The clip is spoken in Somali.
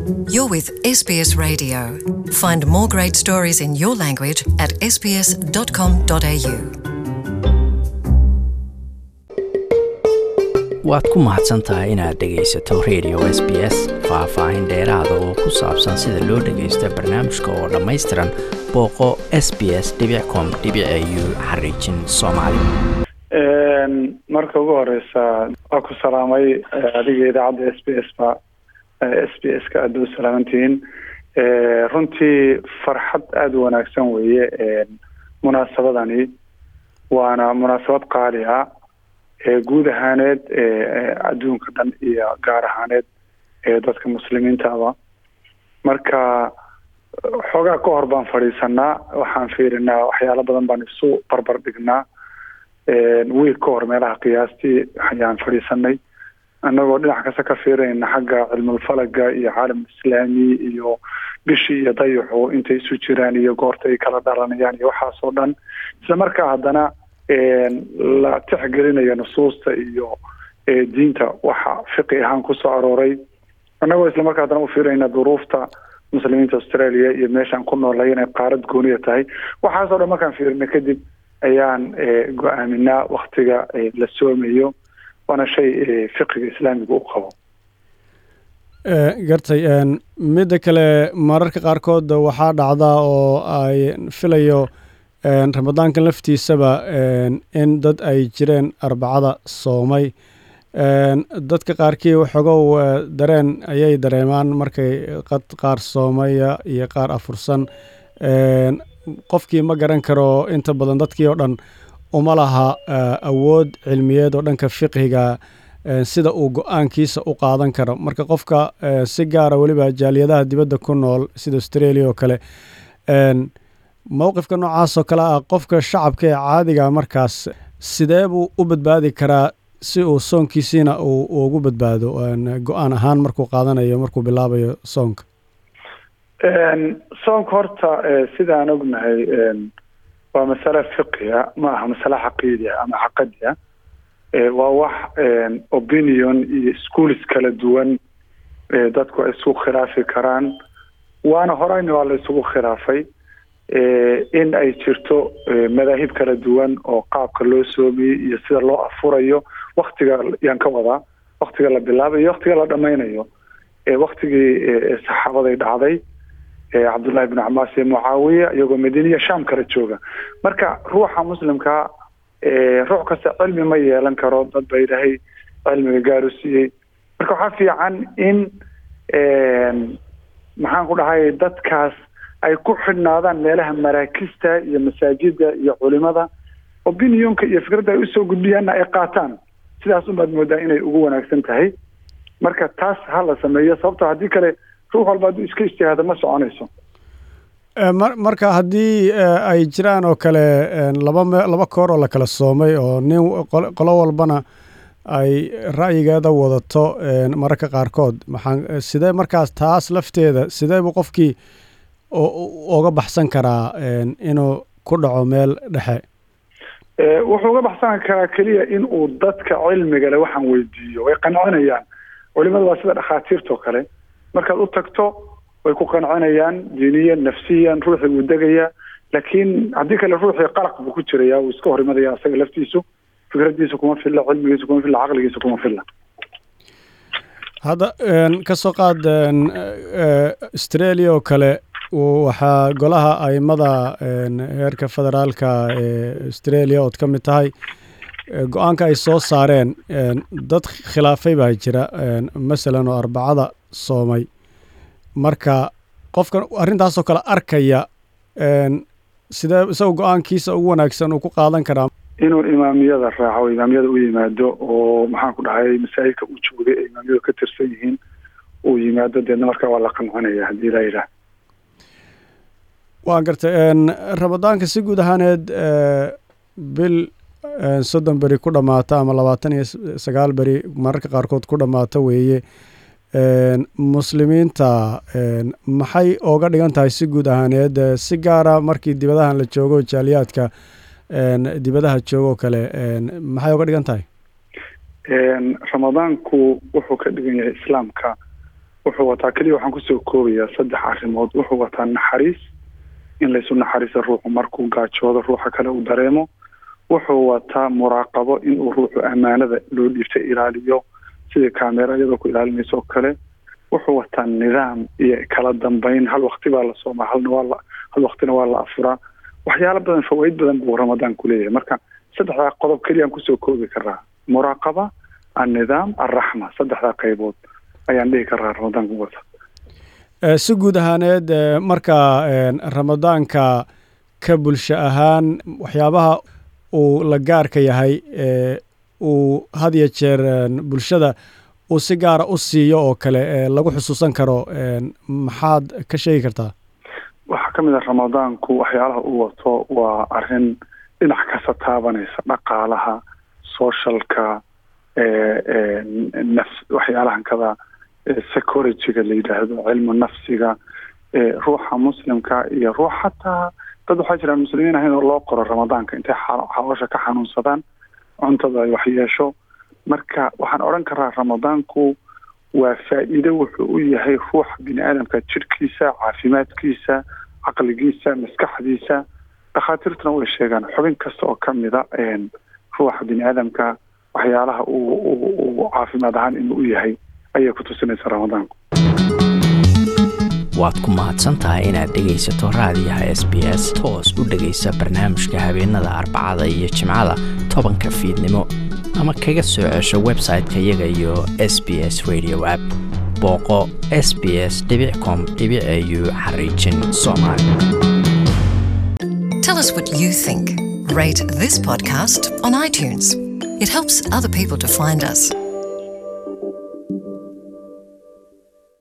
You're with SBS Radio. Find more great stories in your language at sbs.com.au. waad ku mahadsan tahay inaad dhegaysato radio s b s faah-faahin dheeraada oo ku saabsan sida loo dhagaysto barnaamijka oo dhammaystiran booqo s b s com u xariijin soomaali marka ugu horeysa waa ku salaamay adiga idaacadda s b s ba s b s ka aada u salaamantihiin runtii farxad aada u wanaagsan weeye munaasabadani waana munaasabad qaali ah guud ahaaneed adduunka dhan iyo gaar ahaaneed dadka muslimiintaaba marka xoogaa ka hor baan fadhiisanaa waxaan fiirinaa waxyaalo badan baan isu barbar dhignaa wiil ka hor meelaha qiyaastii ayaan fadhiisanay annagoo dhinac kasta ka fiirinayna xagga cilmulfalaga iyo caalam islaami iyo bishii iyo dayaxu intay isu jiraan iyo goorta ay kala dhalanayaan iyo waxaas oo dhan isla markaa haddana la tixgelinayo nusuusta iyo diinta waxa fiqi ahaan kusoo arooray annagoo islamarkaa haddana u fiirinayna duruufta muslimiinta australia iyo meeshaan ku noolay inay qaarad gooniya tahay waxaasoo dhan markaan fiirina kadib ayaan go-aaminaa waktiga la soomayo waana shay fiqiga islaamiga u qabo gartay midda kale mararka qaarkood waxaa dhacdaa oo ay filayo ramadaankan laftiisaba in dad ay jireen arbacada soomay dadka qaarkii waxoogow dareen ayay dareemaan markay qad qaar soomaya iyo qaar afursan qofkii ma garan karo inta badan dadkii oo dhan uma laha awood cilmiyeed oo dhanka fiqhiga sida uu go-aankiisa u qaadan karo marka qofka si gaara weliba jaaliyadaha dibadda ku nool sida australia oo kale mowqifka noocaas oo kale ah qofka shacabka ee caadiga markaas sidee buu u badbaadi karaa si uu soonkiisiina uu ugu badbaado go-aan ahaan markuu qaadanayo markuu bilaabayo soonka soonka horta sidaan ognahay waa masale fiqiya ma aha masale caqiidia ama caqadiya waa wax opinion iyo schools kala duwan dadku ay isku khilaafi karaan waana horeyna waa la isugu khilaafay in ay jirto madaahib kala duwan oo qaabka loo soomiyey iyo sida loo afurayo waktiga yaan ka wadaa waktiga la bilaabayo waktiga la dhamaynayo waktigii saxaabaday dhacday cabdullahi bnu camaas iyo mucaawiya iyagoo madiiniya sham kala jooga marka ruuxa muslimka ruux kasta cilmi ma yeelan karo dad ba ilaahay cilmiga gaaru siiyey marka waxaa fiican in maxaan ku dhahay dadkaas ay ku xidhnaadaan meelaha maraakista iyo masaajida iyo culimada opinionka iyo fikradda ay usoo gudbiyaanna ay qaataan sidaas unbaad moodaa inay ugu wanaagsan tahay marka taas ha la sameeyo sababto haddii kale ruux walba hadduu iska ijtihaado ma soconayso marka haddii ay jiraan oo kale laba me laba koor oo la kala soomay oo nin qolo walbana ay ra'yigeeda wadato mararka qaarkood maxaan sidee markaas taas lafteeda sidee buu qofkii uga baxsan karaa inuu ku dhaco meel dhexe wuxuu uga baxsan karaa keliya in uu dadka cilmiga le waxaan weydiiyo way qancinayaan culimada waa sida dhakhaatiirtao kale markaad u tagto way ku qancinayaan diiniyan nafsiyan ruuxii wuu degayaa laakiin haddii kale ruuxii qalaq buu ku jiraya wuu iska hor imadaya asaga laftiisu fikraddiisa kuma filla cilmigiisa kuma filla caqligiisa kuma filla hadda ka soo qaad australia oo kale waxaa golaha aimada heerka federaalka ee australia ood ka mid tahay go-aanka ay soo saareen dad khilaafay baa jira masalan oo arbacada soomay marka qofkan arrintaasoo kale arkaya sidee isagoo go-aankiisa ugu wanaagsan uu ku qaadan karaa inuu imaamiyada raaco imaamiyada u yimaado oo maxaan ku dhahay masaajidka uu joogay ee imaamiyadu ka tirsan yihiin uu yimaado deedna markaa waa la qancinaya haddii la yidhaah waan gartay ramadaanka si guud ahaaneed bil soddon beri ku dhammaata ama labaatan iyo sagaal beri mararka qaarkood ku dhammaata weeye muslimiinta maxay ooga dhigan tahay si guud ahaaneed si gaara markii dibadahan la joogo jaaliyaadka dibadaha joogo kale maxay oga dhigan tahay ramadaanku wuxuu ka dhigan yahay islaamka wuxuu wataa keliya waxaan kusoo koobayaa saddex arrimood wuxuu wataa naxariis in laysu naxariisa ruuxu markuu gaajoodo ruuxa kale uu dareemo wuxuu wataa muraaqabo inuu ruuxu ammaanada loo dhiibta ilaaliyo sidii kaamera iyadoo ku ilaalinaysa oo kale wuxuu wataa nidaam iyo kala dambeyn hal wakti baa la soomaa halna waa la hal waktina waa la afuraa waxyaalo badan fawaaid badan buu ramadaanku leeyahay marka saddexdaa qodob keliyaan kusoo koobi karaa muraaqaba annidaam alraxma saddexdaa qaybood ayaan dhihi karaa ramadaanku wata si guud ahaaneed marka ramadaanka ka bulsho ahaan waxyaabaha uu la gaarka yahay uu had iyo jeer bulshada uu si gaara u siiyo oo kale lagu xusuusan karo maxaad ka sheegi kartaa waxaa ka mid ah ramadaanku waxyaalaha uu wato waa arrin dhinac kasta taabanaysa dhaqaalaha socialka nafs waxyaalahan kada securityga la yidhaahdo cilmu nafsiga ruuxa muslimka iyo ruux xataa dad waxaa jiraan muslimiin ahayn oo loo qoro ramadaanka intay xaloosha ka xanuunsadaan cuntada ay waxyeesho marka waxaan odhan karaa ramadaanku waa faa'iido wuxuu u yahay ruuxa bini aadamka jirhkiisa caafimaadkiisa caqligiisa maskaxdiisa dhakhaatiirtuna way sheegaan xubin kasta oo ka mida ruuxa bini aadamka waxyaalaha uu caafimaad ahaan inuu u yahay ayay ku tusinaysa ramadaanku waad ku mahadsan tahay inaad dhegaysato raadiyaha s b s toos u dhegaysa barnaamijka habeenada arbacada iyo jimcada tobanka fiidnimo ama kaga soo cesho website-ka iyaga iyo s b s radio app booqo s b s com au xariijin soomaali Tell us what you think. Rate this podcast on iTunes. It helps other people to find us.